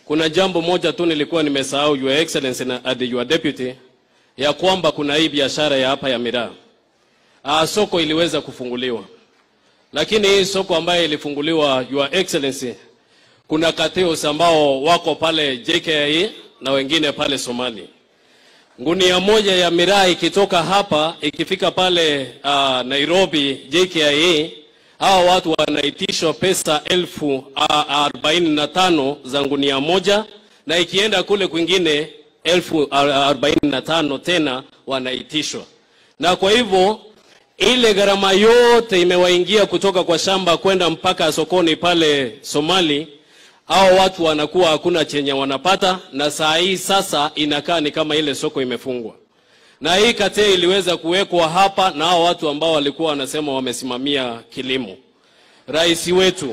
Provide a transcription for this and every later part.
kuna jambo moja tu nilikuwa nimesahau, Your Excellency na and your deputy, ya kwamba kuna hii biashara ya hapa ya miraa. Ah, soko iliweza kufunguliwa, lakini hii soko ambayo ilifunguliwa, Your Excellency, kuna cartels ambao wako pale JKIA na wengine pale Somali. Ngunia moja ya miraa ikitoka hapa ikifika pale uh, Nairobi JKIA, hawa watu wanaitishwa pesa elfu uh, arobaini na tano za ngunia moja, na ikienda kule kwingine elfu arobaini na tano tena wanaitishwa, na kwa hivyo ile gharama yote imewaingia kutoka kwa shamba kwenda mpaka sokoni pale Somali hao watu wanakuwa hakuna chenye wanapata, na saa hii sasa inakaa ni kama ile soko imefungwa, na hii kate iliweza kuwekwa hapa na hao watu ambao walikuwa wanasema wamesimamia kilimo. Rais wetu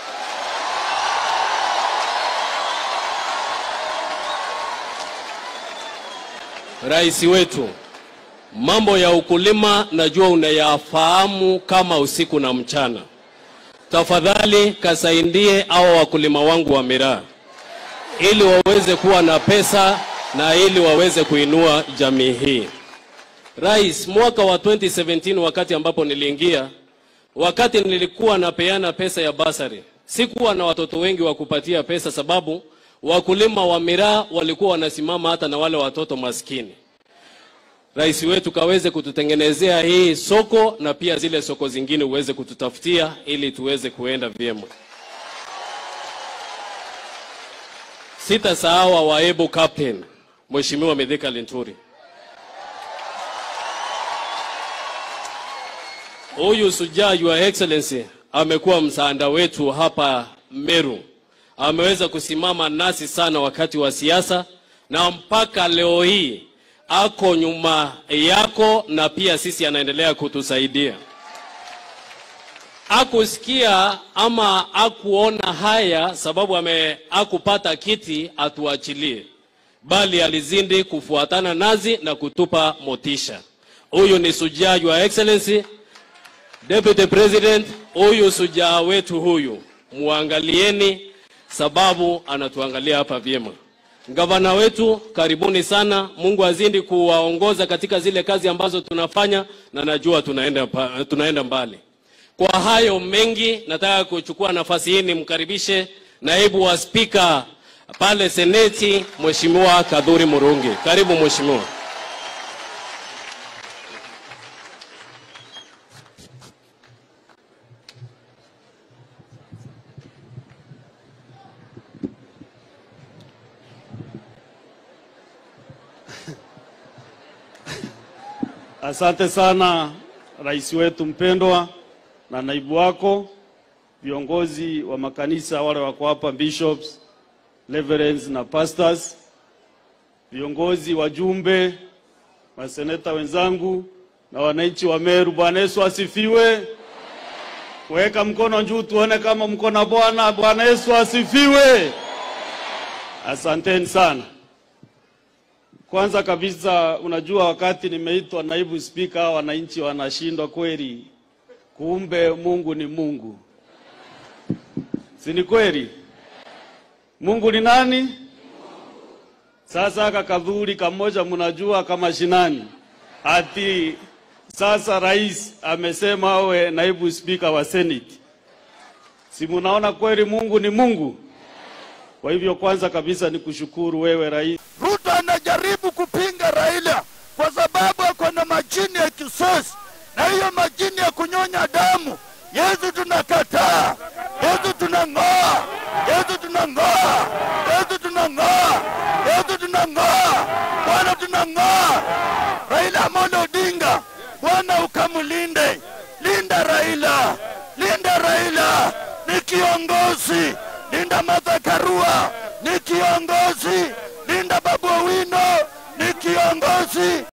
Rais wetu, mambo ya ukulima najua unayafahamu kama usiku na mchana tafadhali kasaidie hao wakulima wangu wa miraa ili waweze kuwa na pesa na ili waweze kuinua jamii hii. Rais, mwaka wa 2017 wakati ambapo niliingia, wakati nilikuwa napeana pesa ya basari, sikuwa na watoto wengi wa kupatia pesa, sababu wakulima wa miraa walikuwa wanasimama hata na wale watoto maskini. Rais wetu kaweze kututengenezea hii soko na pia zile soko zingine uweze kututafutia ili tuweze kuenda vyema. Sitasahau waebu captain Mheshimiwa Mithika Linturi. Huyu sujaa Your Excellency amekuwa msaada wetu hapa Meru, ameweza kusimama nasi sana wakati wa siasa na mpaka leo hii ako nyuma yako na pia sisi anaendelea kutusaidia. Akusikia ama akuona haya sababu ame akupata kiti atuachilie, bali alizindi kufuatana nazi na kutupa motisha. Huyu ni sujaa Your Excellency Deputy President, huyu sujaa wetu huyu muangalieni, sababu anatuangalia hapa vyema. Gavana wetu karibuni sana. Mungu azidi kuwaongoza katika zile kazi ambazo tunafanya, na najua tunaenda, pa, tunaenda mbali. Kwa hayo mengi, nataka kuchukua nafasi hii nimkaribishe naibu wa spika pale Seneti, Mheshimiwa Kadhuri Murungi. Karibu mheshimiwa. Asante sana rais wetu mpendwa na naibu wako, viongozi wa makanisa wale wako hapa, bishops, reverends na pastors, viongozi wajumbe, maseneta wenzangu na wananchi wa Meru. Bwana Yesu asifiwe. Weka mkono juu tuone kama mko na Bwana. Bwana Yesu asifiwe. Asanteni sana. Kwanza kabisa, unajua wakati nimeitwa naibu spika, wananchi wanashindwa kweli, kumbe Mungu ni Mungu, si ni kweli? Mungu ni nani? Sasa aka kadhuri kamoja, mnajua kama shinani ati sasa rais amesema awe naibu spika wa Senate, si munaona kweli Mungu ni Mungu? Kwa hivyo kwanza kabisa ni kushukuru wewe rais Ruto anajaribu kupinga Raila kwa sababu ako na majini ya kisasi, na hiyo majini ya kunyonya damu. Yesu tunakataa, Yesu tunang'oa, Yesu tunang'oa, Yesu tunang'oa, Yesu tunang'oa, Bwana tunang'oa. Raila Amolo Odinga, Bwana ukamlinde, linda Raila, linda Raila, ni kiongozi, linda Martha Karua, ni kiongozi, linda Babu Owino, ni kiongozi.